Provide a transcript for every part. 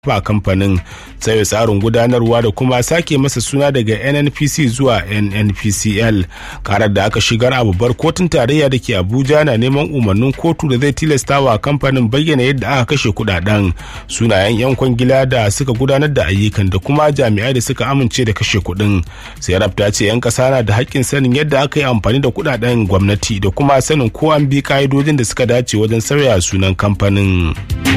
fa kamfanin sauya tsarin gudanarwa da kuma sake masa suna daga nnpc zuwa nnpcl karar da aka shigar a babbar kotun tarayya da ke abuja na neman umarnin kotu da zai tilasta wa kamfanin bayyana yadda aka kashe kudaden sunayen yan kwangila da suka gudanar da ayyukan da kuma jami'ai da suka amince da kashe kudin sai ta ce yan kasa na da haƙƙin sanin yadda aka yi amfani da kudaden gwamnati da kuma sanin ko an bi ka'idojin da suka dace wajen sauya sunan kamfanin.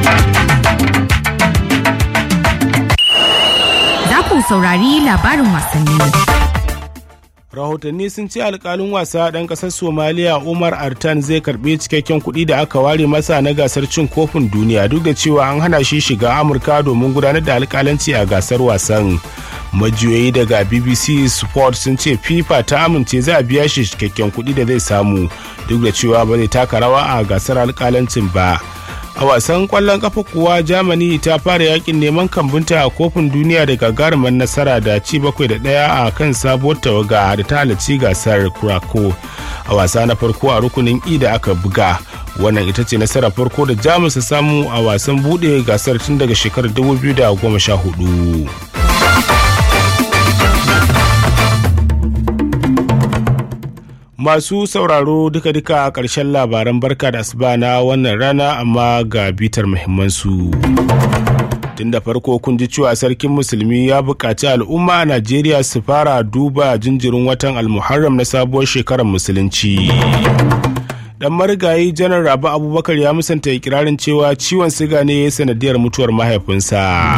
ku saurari labarin wasanni. rahotanni sun ce alkalin wasa ɗan ƙasar somaliya umar artan zai karɓi cikakken kuɗi da aka ware masa na gasar cin kofin duniya duk da cewa an hana shi shiga amurka domin gudanar da alkalanci a gasar wasan majiyoyi daga bbc sport sun ce fifa ta amince za a biya shi cikakken kuɗi da zai samu duk da cewa ba zai taka rawa a gasar alkalancin ba a wasan kwallon kafa kuwa germany ta fara yakin neman kambunta a kofin duniya da gagarumar nasara da ci bakwai da daya a kan sabuwar tawaga da ta halarci gasar kurako a wasa na farko a rukunin i da aka buga wannan ita ce nasarar farko da jamus ta samu a wasan bude gasar tun daga shekarar 2014 masu sauraro duka-duka a ƙarshen labaran barka da asuba na wannan rana amma ga bitar muhimmansu. tun da farko kun ji cewa sarkin musulmi ya buƙaci al'umma a najeriya su fara duba jinjirin watan almuharram na sabuwar shekarar musulunci dan marigayi janar rabu abubakar ya musanta ikirarin cewa ciwon siga ne ya sanadiyar mutuwar mahaifinsa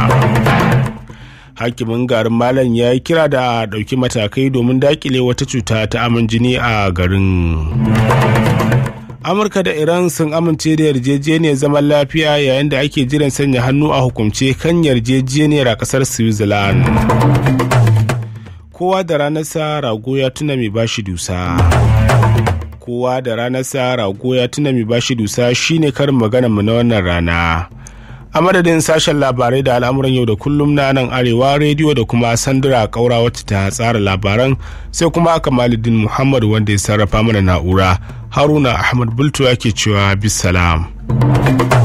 hakimin garin malam ya yi kira da a ɗauki matakai domin dakile wata cuta ta aman jini a garin amurka da iran sun amince da yarjejeniyar zaman lafiya yayin da ake jiran sanya hannu a hukumce kan yarjejeniyar a kasar switzerland kowa da ranarsa rago ya tuna mai bashi dusa kowa da ranarsa rago ya tuna mai bashi dusa shine karin magana mu na wannan rana a madadin sashen labarai da al'amuran yau da kullum na nan arewa rediyo da kuma sandura kaura wacce ta tsara labaran sai kuma kamaluddin muhammad wanda ya sarrafa mana na'ura haruna ahmad bultu yake cewa bisalam.